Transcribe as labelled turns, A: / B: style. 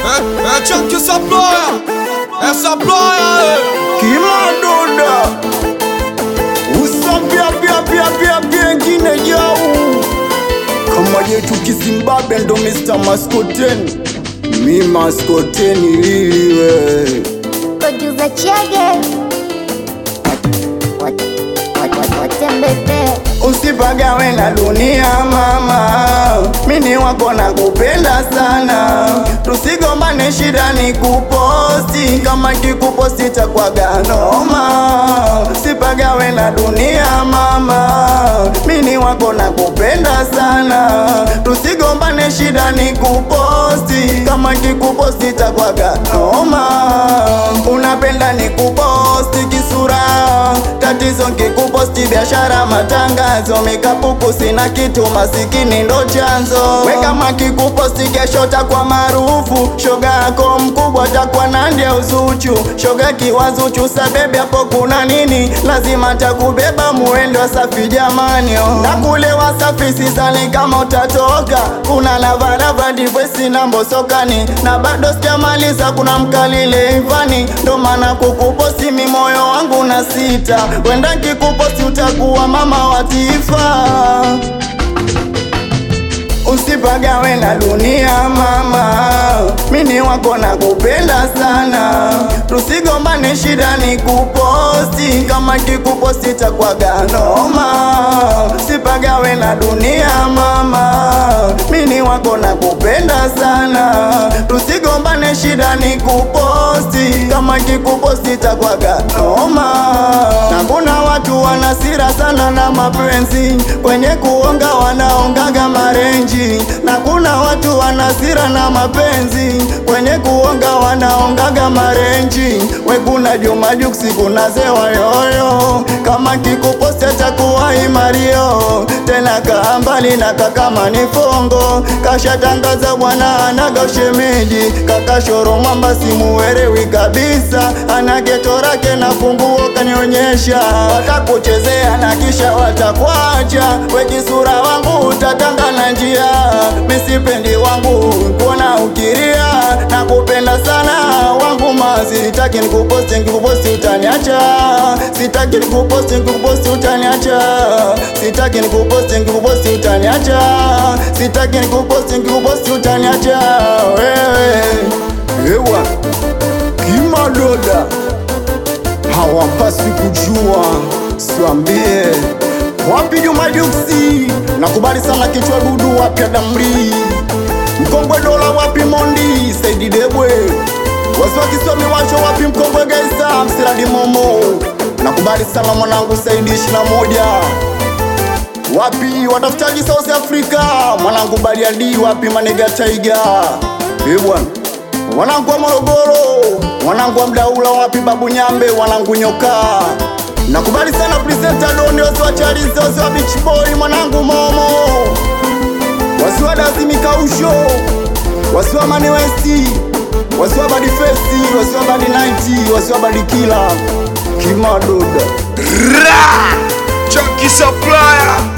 A: É, é tchan que essa ploia, essa ploia, é.
B: Kimadoda usapia pia pia pia pia ngine jau kama yetu Kizimbabwe ndo Mr. Maskoteni mi Maskoteni liliwe
C: Producer Chege watembeze
B: Usipagawe na dunia mama, mini wako na kupenda sana, tusigombane, shida ni kuposti, kama kikuposti takwaga noma. Usipagawe na dunia mama, mini wako na kupenda sana, tusigombane, shida ni kuposti, kama kikuposti takwaga noma. Unapenda ni kuposti kisura, tatizo nkikuposti biashara matangazo mikapuku sina kitu masikini ndo chanzo we kama kikuposti kesho takwa maarufu shoga yako mkubwa takwa nandia uzuchu shoga kiwazuchu sabebi hapo kuna nini lazima takubeba muendo safi jamani oh. na kule wasafi sisali kama utatoka kuna lavarava ndivwe sina mbosokani na bado sijamaliza kuna mkalile ivani ndo maana kukuposti mi moyo wangu na sita wenda kikuposti utakuwa mama wa taifa Usipagawe na dunia mama, mini wako na kupenda sana, tusigombane, shida ni kuposti, kama kikuposti takwaga noma. Usipagawe na dunia mama, mini wako na kupenda sana, tusigombane, shida ni kuposti, kama kikuposti takwaga noma. Na kuna watu wanasira sana na mapenzi, kwenye kuonga wanaongaga marenji na kuna watu wanasira na mapenzi kwenye kuonga wanaongaga marenji we kuna Juma Jux kuna Zewa yoyo kama kikuposti atakuwa imario tena kaa mbali na kaka ni fongo kashatangaza bwana anaga ushemeji kaka shoro mwamba simuelewi kabisa ana geto lake na funguo kanionyesha watakuchezea na kisha watakwacha we kisura wangu utatanga na njia misipendi wangu kuona ukiria na kupenda sana wangu mazi sitaki nikuposti nikikuposti utaniacha sitaki nikuposti nikikuposti utaniacha sitaki nikuposti nikikuposti utaniacha sitaki nikuposti nikikuposti utaniacha wewe ewa kimadoda hawapaswi kujua siwambie wapi Juma Juksi nakubali sana kichwa dudu wapi Adamri mkongwe dola wapi Mondi Saidi Debwe wasi wa kisomi wacho wapi mkongwe Gaisa msiradi Momo nakubali sana mwanangu Saidi ishirini na moja wapi watafutaji South Africa mwanangu Bariadi wapi Manega Tiger eh bwana mwanangu wa Morogoro mwanangu wa Mdaula wapi Babu Nyambe mwanangu Nyoka Nakubali sana presenter Doni wasiwa Chalizi wasiwa Beach Boy mwanangu Momo wasiwa Dazimi Kausho wasiwa Mani Westi wasiwa Badi Festi wasiwa Badi Night wasiwa Badi Kila Kimadoda
A: Ra! Chunky supplier,